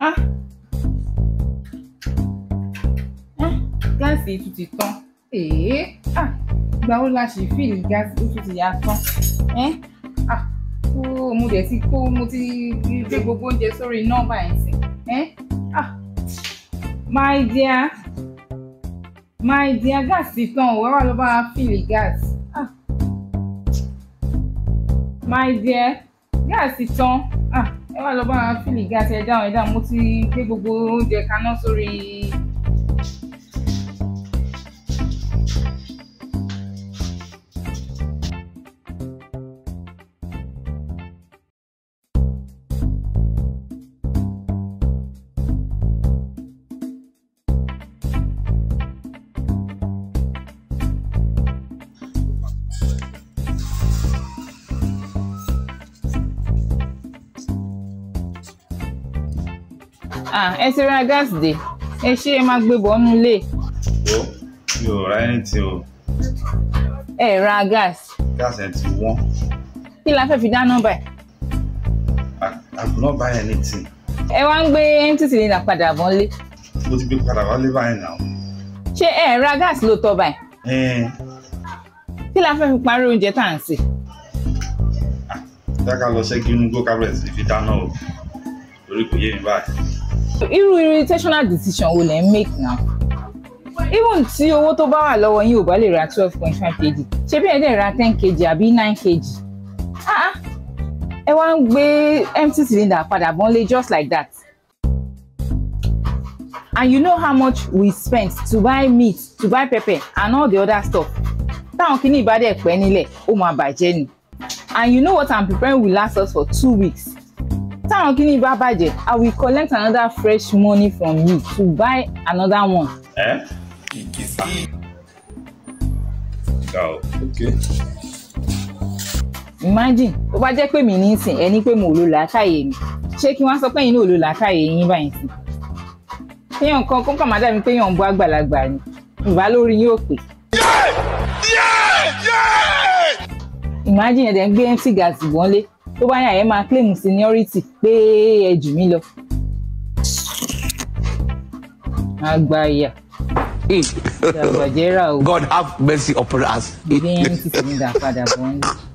ah ah gáàsì tún ti tán èé ah ìgbà wo la ṣì fìlì gáàsì ó tún ti yá tán ẹ́ ah kó mo dẹ̀ ti kó mo ti gbé gbogbo oúnjẹ sórí nọ́mbà ẹ̀ sìn ẹ́ ah my dear my dear gáàsì ti tán ò wá wà ló bá wa fìlì gáàsì ah my dear gáàsì tán ah ẹ wá lọ bá wa fìlì gáàsì ẹ dáhùn ẹ dáhùn mo ti gbé gbogbo oúnjẹ kaná sórí. ah ẹ ti ra gáàsì dé ẹ ṣé ẹ máa gbé bọ̀ ọ́nú ilé Wo mi ò ra anything o. ẹ ra gáàsì Gas ẹ̀ ti wọ́n. kí la fẹ́ fi dáná báyìí I I could not buy anything. ẹ wá ń gbé empty cylinder padà bọ̀ ọ́nlé Mo ti gbé padà wálé báyìí náà. ṣé ẹ ra gáàsì ló tọ́ báyìí Ẹ̀ẹ́n kí la fẹ́ fi parí oúnjẹ tá à ń sè dáká lọ ṣẹ́gi inú go cabinet fi dáná o. Torí kò yé mi báyìí. irú irritational decision wo lẹ ń make now even tí owó tó bá wà lọ́wọ́ yín ò bá lè ra twelve point five kg ṣé bí ẹ dẹ̀ ra ten kg àbí nine kg ah ah, ẹ wá ń gbé empty cylinder padà bọ́nlé just like that and you know how much we spent to buy meat to buy pepper and all the other stuff táwọn kìíní ìbá dẹ̀ pẹ́ nílẹ̀ ó máa bàjẹ́ ni and you know what i'm preparing will last us for two weeks táwọn kìíní bá bàjẹ́ i will collect another fresh money from you to buy another one Ẹ́ ga o. Okay. imagine tó bá jẹ́ pé mi ní sìn ẹ ní pé mo ò lo làákàyè mi ṣé kí wọ́n sọ pé yín náà ò lo làákàyè yín báyìí sí kéèyàn kan kó kàn má dàbí pé èèyàn ń bọ́ àgbàlagbà ni ìbá lórí yín ò pé. imagine ẹ̀dẹ̀ ń gbé empty gas bọ́nlé tó bá yà ẹ́ máa claim seniority pé ẹ jù mí lọ. àgbàyà ìdàgbàjẹ́ rà o God have mercy upon us. gbé empty cylinder padà bọ́nlé.